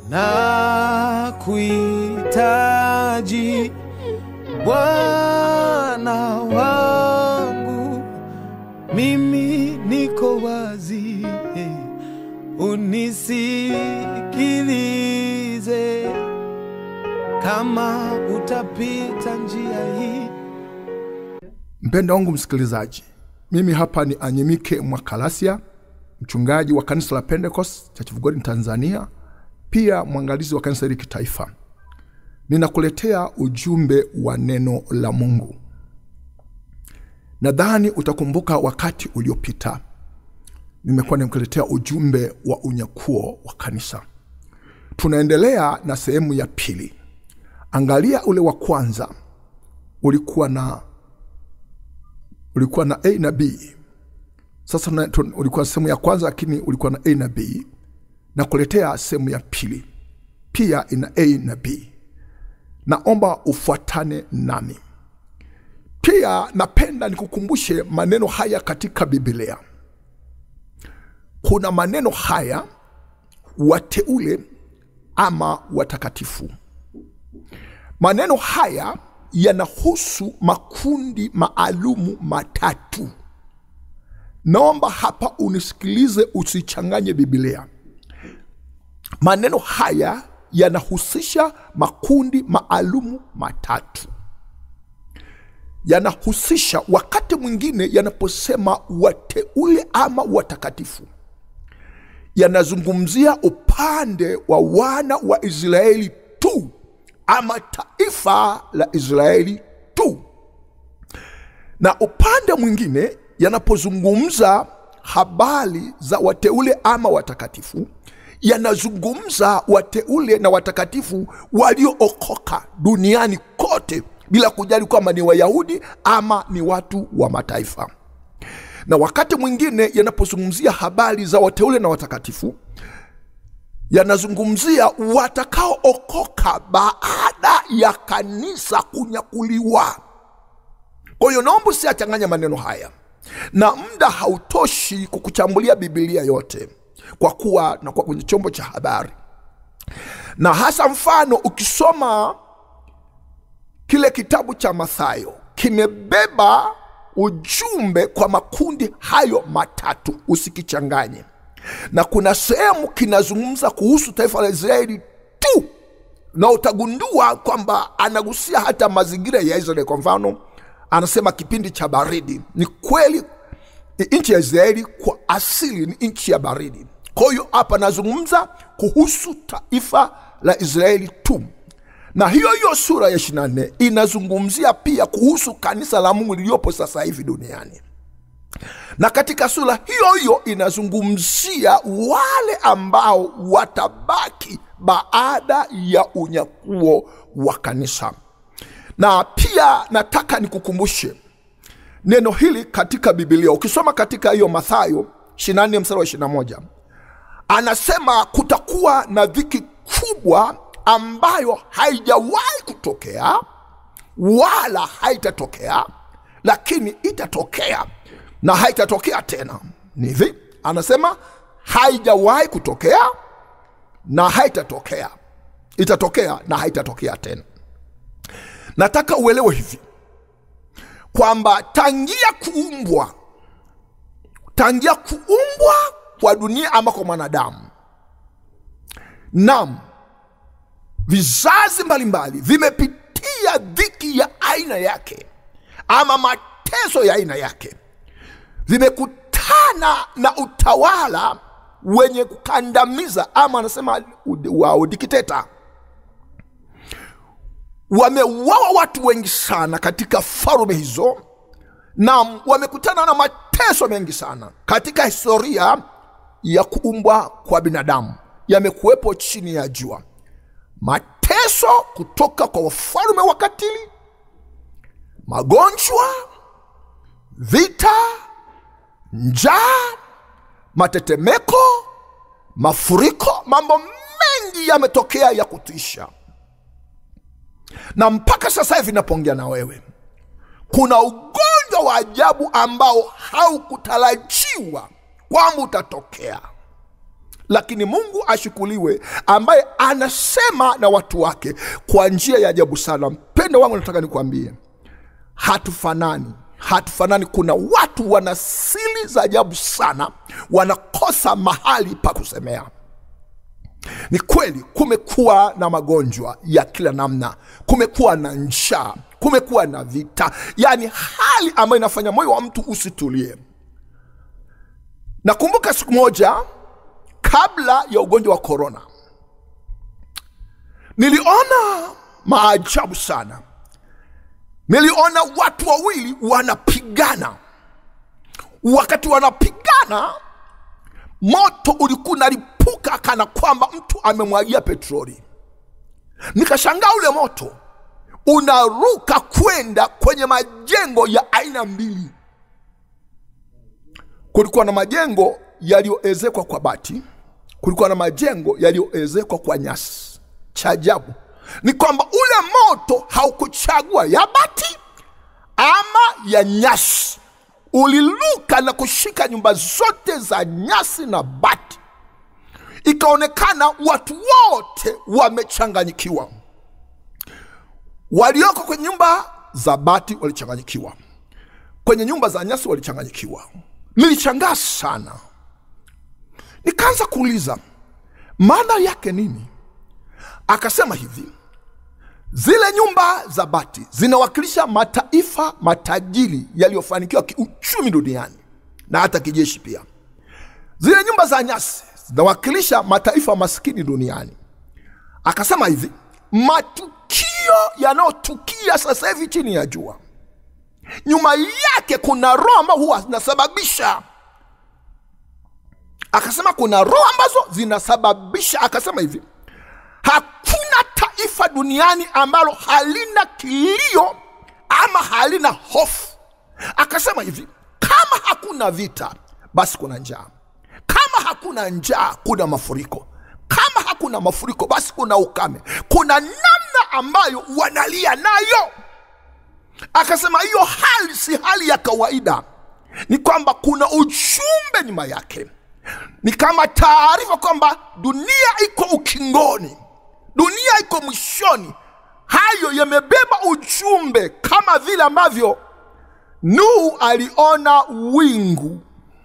na kuhitaji Bwana wangu, mimi niko wazi, unisikilize. Kama utapita njia hii Mpendo wangu msikilizaji, mimi hapa ni Anyimike Mwakalasia, mchungaji wa kanisa la Pentecost Church of God in Tanzania, pia mwangalizi wa kanisa hili kitaifa. Ninakuletea ujumbe wa neno la Mungu. Nadhani utakumbuka wakati uliopita nimekuwa nimekuletea ujumbe wa unyakuo wa kanisa. Tunaendelea na sehemu ya pili. Angalia ule wa kwanza ulikuwa na ulikuwa na A na B. Sasa na, tu, ulikuwa sehemu ya kwanza, lakini ulikuwa na A na B, na kuletea sehemu ya pili pia ina A na B. Naomba ufuatane nami. Pia napenda nikukumbushe maneno haya katika Biblia. Kuna maneno haya wateule ama watakatifu. Maneno haya yanahusu makundi maalumu matatu. Naomba hapa unisikilize, usichanganye Biblia. Maneno haya yanahusisha makundi maalumu matatu. Yanahusisha wakati mwingine yanaposema wateule ama watakatifu, yanazungumzia upande wa wana wa Israeli tu ama taifa la Israeli tu, na upande mwingine yanapozungumza habari za wateule ama watakatifu, yanazungumza wateule na watakatifu waliookoka duniani kote bila kujali kwamba ni Wayahudi ama ni watu wa mataifa. Na wakati mwingine yanapozungumzia habari za wateule na watakatifu yanazungumzia watakaookoka baada ya kanisa kunyakuliwa. Kwa hiyo naomba usiachanganya maneno haya, na muda hautoshi kukuchambulia Biblia yote kwa kuwa nakuwa kwenye chombo cha habari, na hasa mfano ukisoma kile kitabu cha Mathayo kimebeba ujumbe kwa makundi hayo matatu, usikichanganye na kuna sehemu kinazungumza kuhusu taifa la Israeli tu, na utagundua kwamba anagusia hata mazingira ya Israeli. Kwa mfano, anasema kipindi cha baridi. Ni kweli nchi ya Israeli kwa asili ni nchi ya baridi. Kwa hiyo hapa anazungumza kuhusu taifa la Israeli tu, na hiyo hiyo sura ya 24 inazungumzia pia kuhusu kanisa la Mungu liliyopo sasa hivi duniani na katika sura hiyo hiyo inazungumzia wale ambao watabaki baada ya unyakuo wa kanisa. Na pia nataka nikukumbushe neno hili katika Biblia. Ukisoma katika hiyo Mathayo 24 mstari wa 21, anasema kutakuwa na dhiki kubwa ambayo haijawahi kutokea wala haitatokea, lakini itatokea na haitatokea tena. Ni hivi, anasema haijawahi kutokea na haitatokea, itatokea na haitatokea tena. Nataka uelewe hivi kwamba tangia kuumbwa, tangia kuumbwa kwa dunia ama kwa mwanadamu, nam vizazi mbalimbali vimepitia dhiki ya aina yake ama mateso ya aina yake vimekutana na utawala wenye kukandamiza ama anasema wa udikteta. Wameuawa watu wengi sana katika falme hizo, na wamekutana na mateso mengi sana katika historia ya kuumbwa kwa binadamu. Yamekuwepo chini ya jua, mateso kutoka kwa wafalme wakatili, magonjwa, vita njaa, matetemeko, mafuriko, mambo mengi yametokea ya kutisha, na mpaka sasa hivi napoongea na wewe, kuna ugonjwa wa ajabu ambao haukutarajiwa kwamba utatokea, lakini mungu ashukuriwe ambaye anasema na watu wake kwa njia ya ajabu sana mpendo wangu nataka nikuambie hatufanani hatufanani kuna watu wana siri za ajabu sana wanakosa mahali pa kusemea ni kweli kumekuwa na magonjwa ya kila namna kumekuwa na njaa kumekuwa na vita yaani hali ambayo inafanya moyo wa mtu usitulie nakumbuka siku moja kabla ya ugonjwa wa korona niliona maajabu sana niliona watu wawili wanapigana wakati wanapigana moto ulikuwa unalipuka kana kwamba mtu amemwagia petroli nikashangaa ule moto unaruka kwenda kwenye majengo ya aina mbili kulikuwa na majengo yaliyoezekwa kwa bati kulikuwa na majengo yaliyoezekwa kwa nyasi cha ajabu ni kwamba ule moto haukuchagua ya bati ama ya nyasi uliluka na kushika nyumba zote za nyasi na bati ikaonekana watu wote wamechanganyikiwa walioko kwenye nyumba za bati walichanganyikiwa kwenye nyumba za nyasi walichanganyikiwa nilichangaa sana nikaanza kuuliza maana yake nini akasema hivi zile nyumba za bati zinawakilisha mataifa matajiri yaliyofanikiwa kiuchumi duniani na hata kijeshi pia zile nyumba za nyasi zinawakilisha mataifa maskini duniani akasema hivi matukio yanayotukia sasa hivi chini ya jua nyuma yake kuna roho ambao huwa zinasababisha akasema kuna roho ambazo zinasababisha akasema hivi hakuna taifa duniani ambalo halina kilio ama halina hofu akasema hivi kama hakuna vita basi kuna njaa kama hakuna njaa kuna mafuriko kama hakuna mafuriko basi kuna ukame kuna namna ambayo wanalia nayo akasema hiyo hali si hali ya kawaida ni kwamba kuna ujumbe nyuma yake ni kama taarifa kwamba dunia iko ukingoni dunia iko mwishoni hayo yamebeba ujumbe kama vile ambavyo nuhu aliona wingu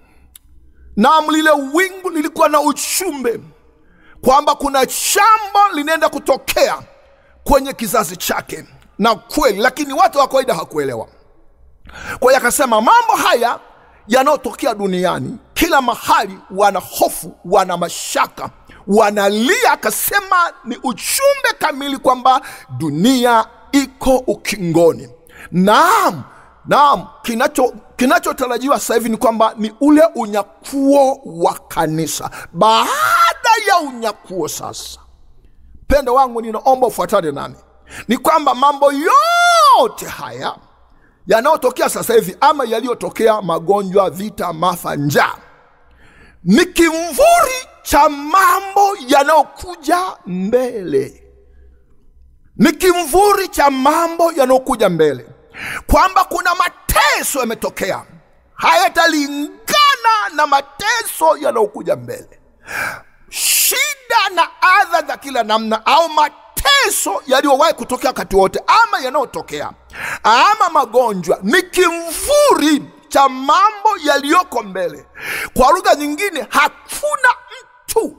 nam lile wingu lilikuwa na ujumbe kwamba kuna jambo linaenda kutokea kwenye kizazi chake na kweli lakini watu wa kawaida hakuelewa kwa hiyo akasema mambo haya yanayotokea duniani kila mahali wana hofu wana mashaka wanalia akasema ni ujumbe kamili kwamba dunia iko ukingoni naam naam kinacho kinachotarajiwa sasa hivi ni kwamba ni ule unyakuo wa kanisa baada ya unyakuo sasa mpendo wangu ninaomba ufuatane nami ni kwamba mambo yote haya yanayotokea sasa hivi ama yaliyotokea magonjwa vita mafa njaa ni kimvuri cha mambo yanayokuja mbele ni kimvuri cha mambo yanayokuja mbele kwamba kuna mateso yametokea hayatalingana na mateso yanayokuja mbele shida na adha za kila namna au mateso yaliyowahi kutokea wakati wote ama yanayotokea ama magonjwa ni kimvuri cha mambo yaliyoko mbele kwa lugha nyingine hakuna mtu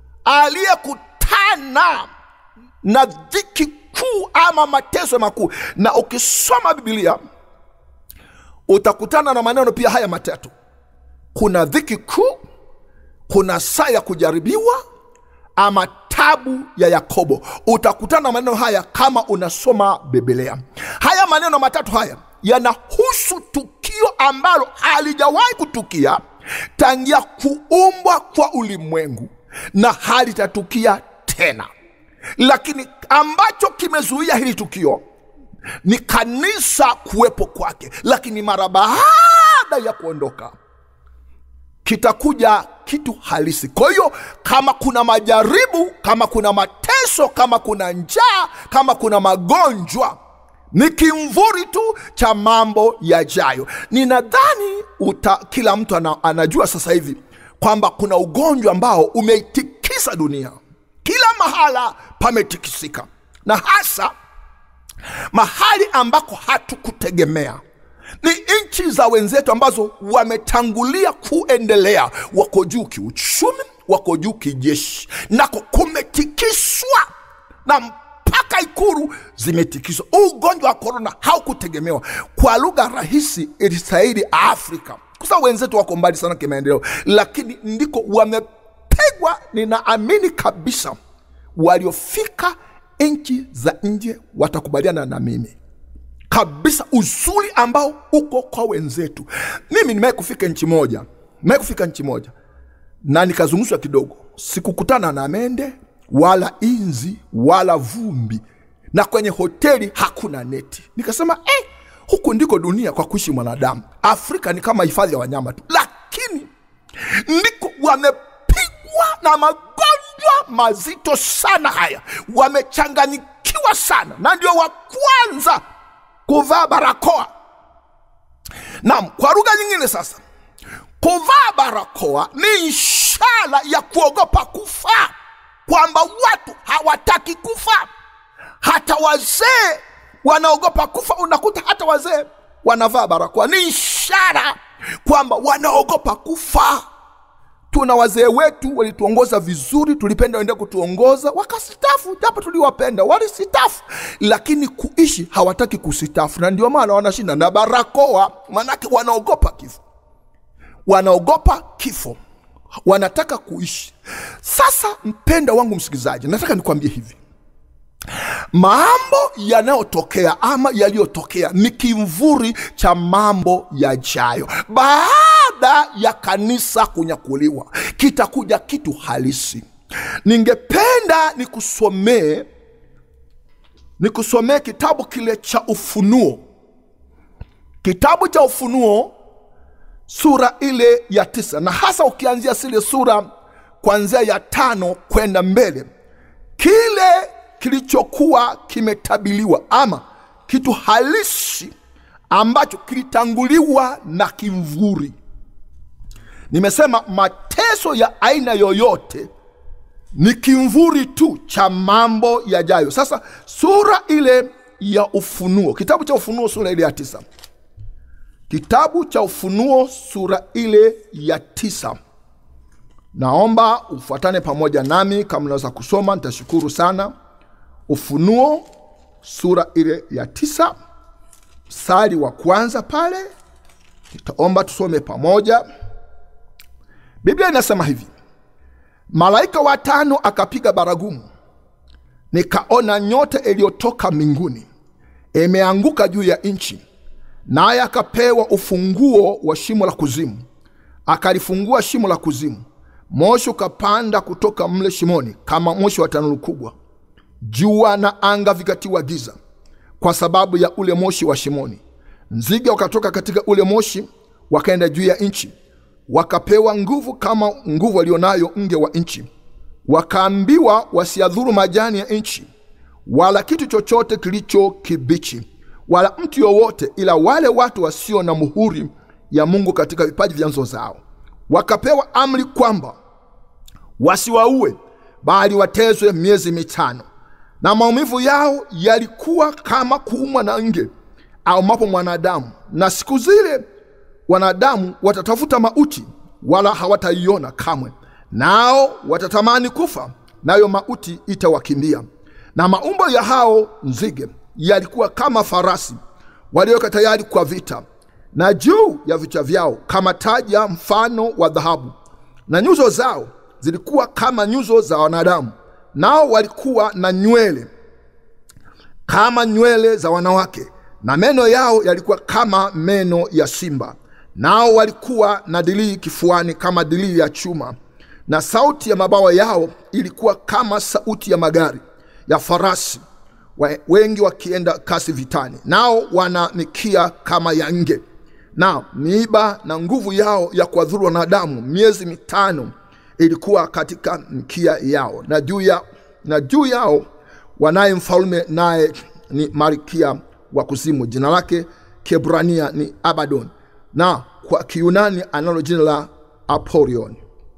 aliyekutana na dhiki kuu ama mateso makuu na ukisoma bibilia utakutana na maneno pia haya matatu kuna dhiki kuu kuna saa ya kujaribiwa ama tabu ya yakobo utakutana na maneno haya kama unasoma bibilia haya maneno matatu haya yanahusu tukio ambalo halijawahi kutukia tangia kuumbwa kwa ulimwengu na halitatukia tena lakini ambacho kimezuia hili tukio ni kanisa kuwepo kwake lakini mara baada ya kuondoka kitakuja kitu halisi kwa hiyo kama kuna majaribu kama kuna mateso kama kuna njaa kama kuna magonjwa ni kimvuri tu cha mambo yajayo ninadhani uta kila mtu ana, anajua sasa hivi kwamba kuna ugonjwa ambao umeitikisa dunia kila mahala pametikisika na hasa mahali ambako hatukutegemea ni nchi za wenzetu ambazo wametangulia kuendelea wako juu kiuchumi wako juu kijeshi nako kumetikiswa na mpaka ikuru zimetikiswa huu ugonjwa wa korona haukutegemewa kwa lugha rahisi ilistahili afrika kwa sababu wenzetu wako mbali sana kimaendeleo lakini ndiko wamepigwa ninaamini kabisa waliofika nchi za nje watakubaliana na mimi kabisa uzuri ambao uko kwa wenzetu mimi nimewahi kufika nchi moja nimewahi kufika nchi moja na nikazungushwa kidogo sikukutana na mende wala inzi wala vumbi na kwenye hoteli hakuna neti nikasema eh, huku ndiko dunia kwa kuishi mwanadamu afrika ni kama hifadhi ya wanyama tu lakini ndiko wamepigwa na magonjwa mazito sana haya wamechanganyikiwa sana na ndio wa kwanza kuvaa barakoa naam kwa lugha nyingine sasa kuvaa barakoa ni ishara ya kuogopa kufa kwamba watu hawataki kufa hata wazee wanaogopa kufa unakuta hata wazee wanavaa barakoa ni ishara kwamba wanaogopa kufa tuna wazee wetu walituongoza vizuri tulipenda wende kutuongoza wakasitafu japo tuliwapenda walisitafu lakini kuishi hawataki kusitafu na ndio maana wanashinda na barakoa manake wanaogopa kifo wanaogopa kifo wanataka kuishi sasa mpenda wangu msikilizaji nataka nikwambie hivi mambo yanayotokea ama yaliyotokea ni kimvuri cha mambo yajayo baada ya kanisa kunyakuliwa kitakuja kitu halisi ningependa nikusomee nikusomee kitabu kile cha ufunuo kitabu cha ufunuo sura ile ya tisa na hasa ukianzia zile sura kuanzia ya tano kwenda mbele kile kilichokuwa kimetabiliwa ama kitu halisi ambacho kilitanguliwa na kimvuri nimesema mateso ya aina yoyote ni kimvuri tu cha mambo yajayo sasa sura ile ya ufunuo kitabu cha ufunuo sura ile ya tisa kitabu cha ufunuo sura ile ya tisa naomba ufuatane pamoja nami kama unaweza kusoma nitashukuru sana ufunuo sura ile ya tisa mstari wa kwanza pale nitaomba tusome pamoja biblia inasema hivi malaika watano akapiga baragumu nikaona nyota iliyotoka mbinguni imeanguka juu ya nchi naye akapewa ufunguo wa shimo la kuzimu akalifungua shimo la kuzimu moshi ukapanda kutoka mle shimoni kama moshi wa tanuru kubwa jua na anga vikatiwa giza kwa sababu ya ule moshi wa shimoni nzige wakatoka katika ule moshi wakaenda juu ya nchi wakapewa nguvu kama nguvu walionayo nge wa nchi wakaambiwa wasiadhuru majani ya nchi wala kitu chochote kilicho kibichi wala mtu yowote ila wale watu wasio na muhuri ya mungu katika vipaji vyanzo zao wakapewa amri kwamba wasiwaue bali watezwe miezi mitano na maumivu yao yalikuwa kama kuumwa na nge aumapo mwanadamu na siku zile wanadamu watatafuta mauti wala hawataiona kamwe nao watatamani kufa nayo mauti itawakimbia na maumbo ya hao nzige yalikuwa kama farasi walioweka tayari kwa vita na juu ya vichwa vyao kama taja mfano wa dhahabu na nyuso zao zilikuwa kama nyuso za wanadamu nao walikuwa na nywele kama nywele za wanawake na meno yao yalikuwa kama meno ya simba nao walikuwa na dilii kifuani kama dilii ya chuma na sauti ya mabawa yao ilikuwa kama sauti ya magari ya farasi wa- wengi wakienda kasi vitani nao wana mikia kama ya nge na miiba na nguvu yao ya kuwadhuru wanadamu miezi mitano ilikuwa katika mkia yao na juu ya, na juu yao wanaye mfalme naye ni malkia wa kuzimu jina lake kiebrania ni abadon na kwa kiunani analo jina la apolion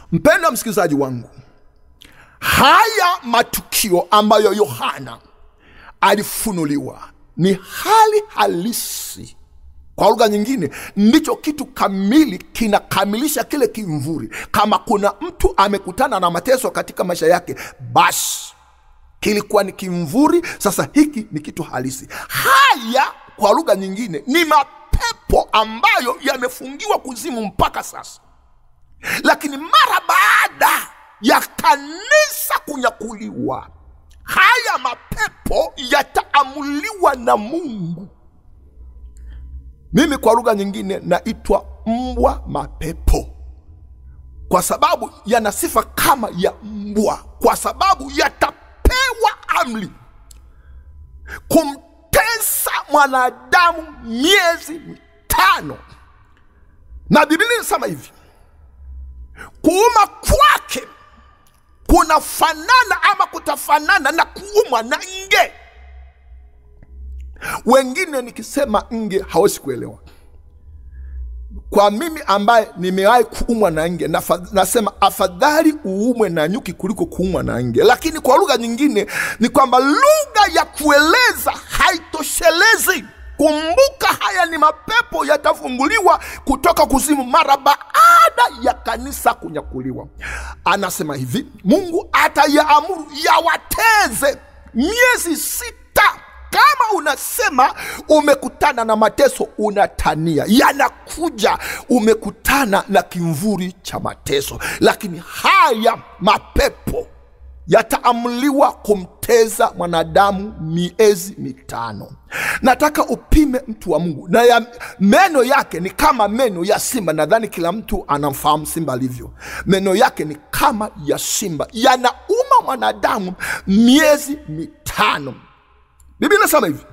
mpendwa msikilizaji wangu haya matukio ambayo yohana alifunuliwa ni hali halisi kwa lugha nyingine ndicho kitu kamili kinakamilisha kile kimvuri kama kuna mtu amekutana na mateso katika maisha yake basi kilikuwa ni kimvuri sasa hiki ni kitu halisi haya kwa lugha nyingine ni mapepo ambayo yamefungiwa kuzimu mpaka sasa lakini mara baada ya kanisa kunyakuliwa haya mapepo yataamuliwa na mungu mimi kwa lugha nyingine naitwa mbwa mapepo kwa sababu yana sifa kama ya mbwa kwa sababu yatapewa amri kumtesa mwanadamu miezi mitano na biblia inasema hivi kuuma kwake kunafanana ama kutafanana na kuumwa na nge wengine nikisema nge hawezi kuelewa kwa mimi ambaye nimewahi kuumwa na nge nafa- nasema afadhali uumwe na nyuki kuliko kuumwa na nge lakini kwa lugha nyingine ni kwamba lugha ya kueleza haitoshelezi kumbuka haya ni mapepo yatafunguliwa kutoka kuzimu mara baada ya kanisa kunyakuliwa anasema hivi mungu atayaamuru yawateze miezi sita kama unasema umekutana na mateso unatania yanakuja umekutana na kimvuri cha mateso lakini haya mapepo yataamuliwa kumteza mwanadamu miezi mitano nataka upime mtu wa mungu na ya, meno yake ni kama meno ya simba nadhani kila mtu anamfahamu simba alivyo meno yake ni kama ya simba yanauma mwanadamu miezi mitano biblia inasema hivi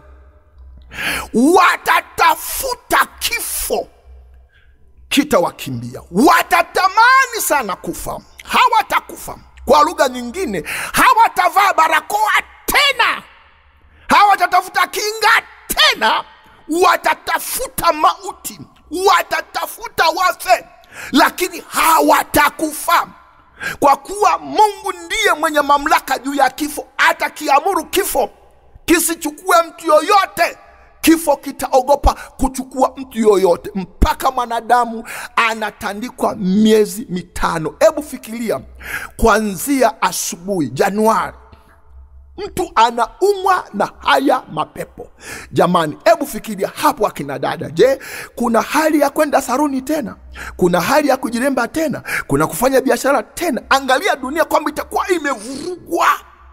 watatafuta kifo kitawakimbia watatamani sana kufa hawatakufa kwa lugha nyingine hawatavaa barakoa tena hawatatafuta kinga tena watatafuta mauti watatafuta wafe lakini hawatakufa kwa kuwa mungu ndiye mwenye mamlaka juu ya kifo atakiamuru kifo kisichukue mtu yoyote kifo kitaogopa kuchukua mtu yoyote mpaka mwanadamu anatandikwa miezi mitano hebu fikiria kuanzia asubuhi januari mtu anaumwa na haya mapepo jamani hebu fikiria hapo akina dada je kuna hali ya kwenda saruni tena kuna hali ya kujiremba tena kuna kufanya biashara tena angalia dunia kwamba itakuwa imevurugwa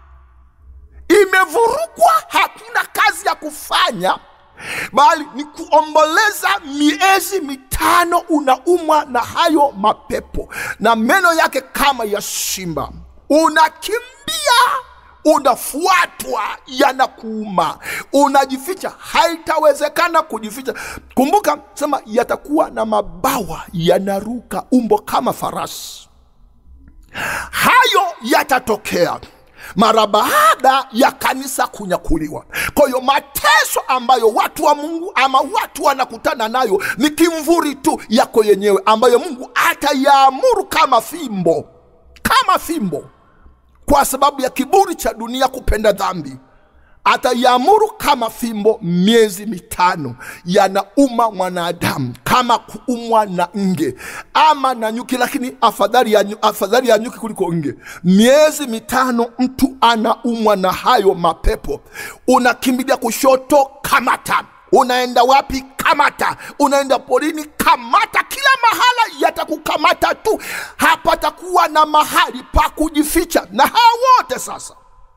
imevurugwa hakuna kazi ya kufanya bali ni kuomboleza miezi mitano unaumwa na hayo mapepo na meno yake kama ya simba unakimbia unafuatwa yanakuuma unajificha haitawezekana kujificha kumbuka sema yatakuwa na mabawa yanaruka umbo kama farasi hayo yatatokea mara baada ya kanisa kunyakuliwa kwa hiyo mateso ambayo watu wa mungu ama watu wanakutana nayo ni kimvuri tu yako yenyewe ambayo mungu atayaamuru kama fimbo kama fimbo kwa sababu ya kiburi cha dunia kupenda dhambi ataiamuru kama fimbo miezi mitano yanauma mwanadamu kama kuumwa na nge ama na nyuki lakini afadhali ya, nyu- afadhali ya nyuki kuliko nge miezi mitano mtu anaumwa na hayo mapepo unakimbilia kushoto kamata unaenda wapi kamata unaenda porini kamata kila mahala yatakukamata tu hapatakuwa na mahali pa kujificha na hao wote sasa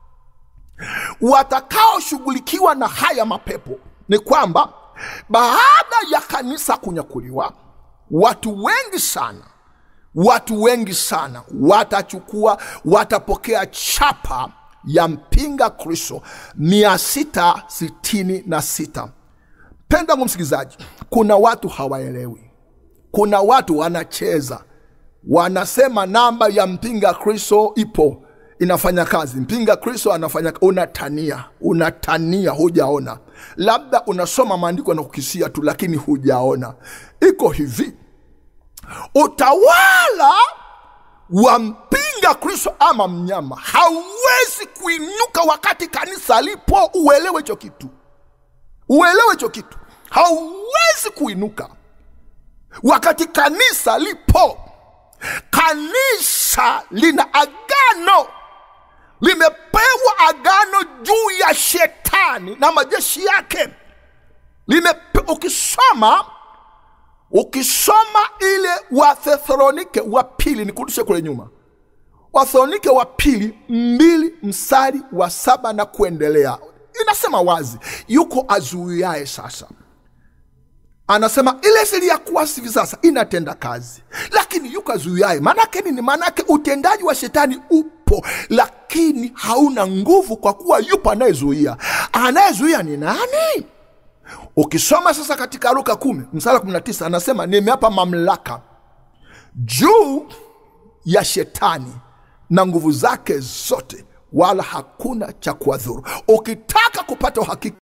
watakaoshughulikiwa na haya mapepo ni kwamba baada ya kanisa kunyakuliwa watu wengi sana watu wengi sana watachukua watapokea chapa ya mpinga kristo mia sita sitini na sita pendangu msikilizaji kuna watu hawaelewi kuna watu wanacheza wanasema namba ya mpinga kristo ipo inafanya kazi mpinga kristo anafanya unatania unatania hujaona labda unasoma maandiko na kukisia tu lakini hujaona iko hivi utawala wampinga kristo ama mnyama hauwezi kuinuka wakati kanisa lipo uelewe hicho kitu uelewe hicho kitu hauwezi kuinuka wakati kanisa lipo kanisa lina agano limepewa agano juu ya shetani na majeshi yake Limepe, ukisoma ukisoma ile wathesalonike wa pili nikurudishe kule nyuma wathesalonike wa pili mbili mstari wa saba na kuendelea inasema wazi yuko azuiaye sasa anasema ile siri ya kuasi hivi sasa inatenda kazi lakini yuko azuiaye maanake nini maanake utendaji wa shetani upo lakini hauna nguvu kwa kuwa yupo anayezuia anayezuia ni nani ukisoma sasa katika luka kumi msara 19 anasema nimeapa mamlaka juu ya shetani na nguvu zake zote wala hakuna cha kuwadhuru ukitaka kupata uhakika